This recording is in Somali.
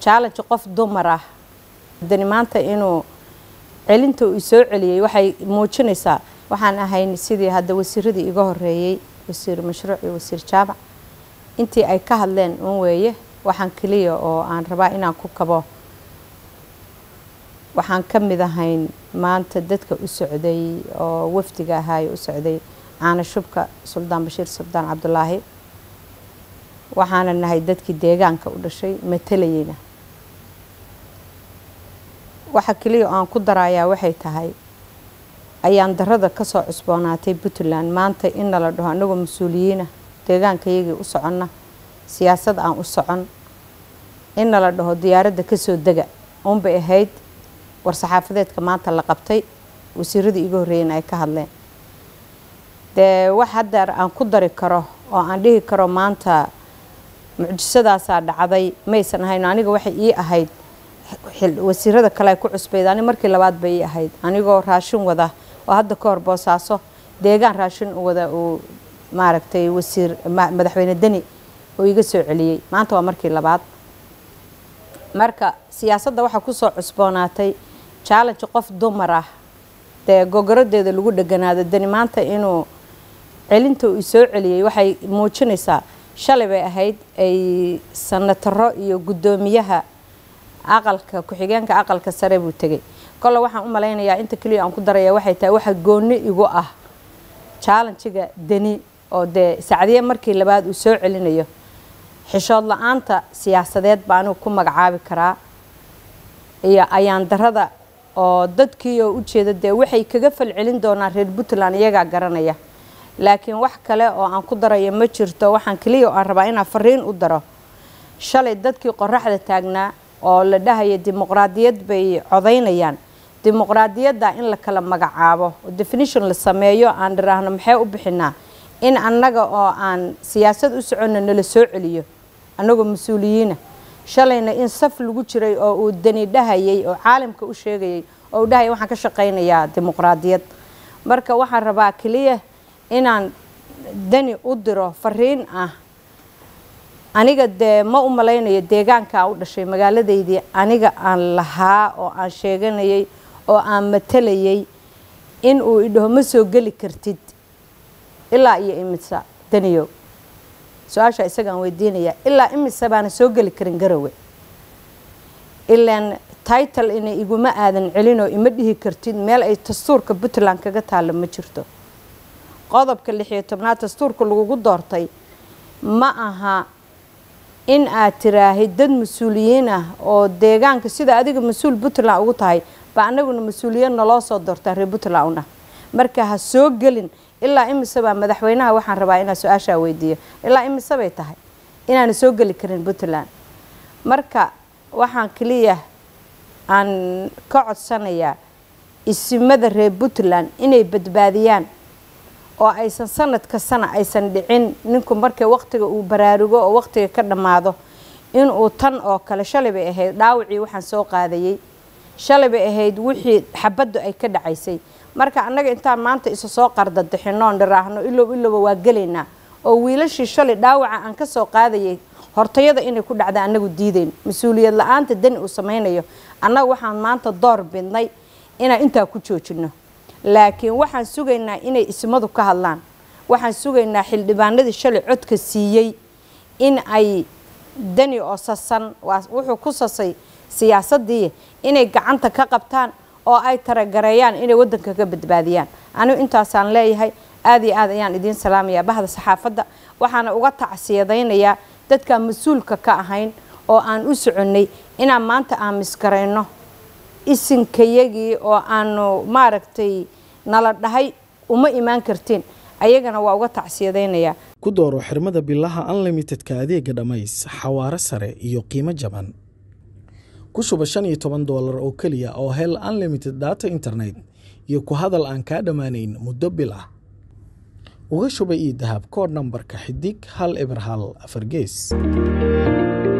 challenge qof dumar ah dani maanta inuu celinta uu soo celiyey waxay muujinaysaa waxaan ahayn sidii hadda wasiiradii iga horeeyey wasiir mashruuc iyo wasiir jaamac intii ay ka hadleen un weeye waxaan keliya oo aan rabaa inaan ku kabo waxaan ka mid ahayn maanta dadka u socday oo wafdiga ahaayo u socday caana shubka suldaan bashiir suldaan cabdulaahi waxaana nahay dadkii deegaanka u dhashay matalayeyna waxa keliya oo aan ku darayaa waxay tahay ayaan darada kasoo cusboonaatay puntland maanta in nala dhaho anagoo mas-uuliyiina deegaankayagii u soconna siyaasad aan u socon in nala dhaho diyaaradda kasoo dega unbay ahayd war-saxaafadeedka maanta la qabtay wasiiradii iga horreeyeen ay ka hadleen dee wax haddeer aan ku dari karo oo aan dhihi karo maanta mucjisadaasaa dhacday maysan ahayn aniga waxay ii ahayd wasiirada kale ay ku cusbayd ani markii labaad bay ii ahayd anigoo raashin wada oo hadda ka hor boosaaso deegaan raashin u wada uu maaragtay wasiir madaxweyne deni oo iga soo celiyey maanta waa markii labaad marka siyaasadda waxaa kusoo cusboonaatay challenge qof dumar ah dee gogorodeeda lagu dheganaado deni maanta inuu celinta uu soo celiyey waxay muujinaysaa shalay bay ahayd ay sanataro iyo guddoomiyaha aqalka ku-xigeenka aqalka sare buu tegay kolle waxaan u malaynayaa inta keliya aan ku daraya waxay tahay waxa gooni igu ah challenjiga deni oo dee sacdiye markii labaad uu soo celinayo xishood la-aanta siyaasadeed baa anigu ku magacaabi karaa iyo ayaan darada oo dadkii oo ujeeda dee waxay kaga falcelin doonaan reer puntland iyagaa garanaya laakiin wax kale oo aan ku darayo ma jirto waxaan keliya oo aan rabaa inaan fariin u daro shalay dadkii qoraxda taagnaa oo la dhahaya dimuqraadiyad bay codaynayaan dimuqraadiyadda in la kala magacaabo oo definition la sameeyo aan dhiraahno maxay u bixinaa in annaga oo aan siyaasad u soconna nala soo celiyo annagoo mas-uuliyiina shalayna in saf lagu jiray oo uu dani dhahayay oo caalamka u sheegayay oo uu dhahaya waxaan ka shaqaynayaa dimuqraadiyad marka waxaan rabaa keliya inaan dani u diro fariin ah aniga dee ma u malaynayo deegaankaa u dhashay magaaladaydii aniga aan lahaa oo aan sheeganayay oo aan matalayay in uu idhaho ma soo geli kartid ilaa iyo imisa daniyow su-aashaa isagaan weydiinayaa ilaa imisa baana soo geli karin garowe ilaan title inay iguma aadan celinoo ima dhihi kartid meel ay dastuurka puntland kaga taalla ma jirto qodobka lixiyo tobnaad dastuurka lagugu doortay ma aha in aad tiraahid dad mas-uuliyiin ah oo deegaanka sida adiga mas-uul puntland ugu tahay ba anaguna mas-uuliyad naloo soo doortaa reer puntland una marka ha soo gelin ilaa imise baa madaxweynaha waxaan rabaa inaa su-aashaa weydiiyo ilaa imise bay tahay inaana soo geli karin puntland marka waxaan keliya aan ka codsanayaa isimada reer puntland inay badbaadiyaan oo aysan sanadka sana aysan dhicin ninku markay waqtiga uu baraarugo oo waqtiga ka dhammaado inuu tan oo kale shalay bay ahayd dhaawacii waxaan soo qaadayay shalay bay ahayd wixii xabaddu ay ka dhacaysay marka annaga intaan maanta isa soo qardadixinoon dhiraahno ilow ilowba waa gelaynaa oo wiilashii shalay dhaawaca aan ka soo qaadayay hortayada inay ku dhacda annagu diidayn mas-uuliyad la-aanta dani uu samaynayo annaga waxaan maanta door bidnay inaan intaa ku joojino laakiin waxaan sugaynaa inay ismadu ka hadlaan waxaan sugaynaa xildhibaanadii shalay codka siiyey in ay dani oo sasan wuxuu ku sasay siyaasadii inay gacanta ka qabtaan oo ay taragareeyaan inay wadanka ka badbaadiyaan anigu intaasaan leeyahay aad iyo aad ayaan idiin salaamayaa bahda saxaafadda waxaana uga tacsiyadaynayaa dadkaan mas-uulka ka ahayn oo aan u soconnay inaan maanta aamisgarayno isinkayagii oo aanu maaragtay nala dhahay uma imaan kartiin ayagana waa uga tacsiyadaynayaa ku dooro xirmada bilaha unlimitedka adeega dhammays xawaaro sare iyo qiimo jaban ku shuba shan iyo toban doolar oo keliya oo hel unlimited data internet iyo ku hadal aan kaa dhammaanayn muddo bil ah uga shuba io dahab koodh nambarka xidig hal eber hal afar gees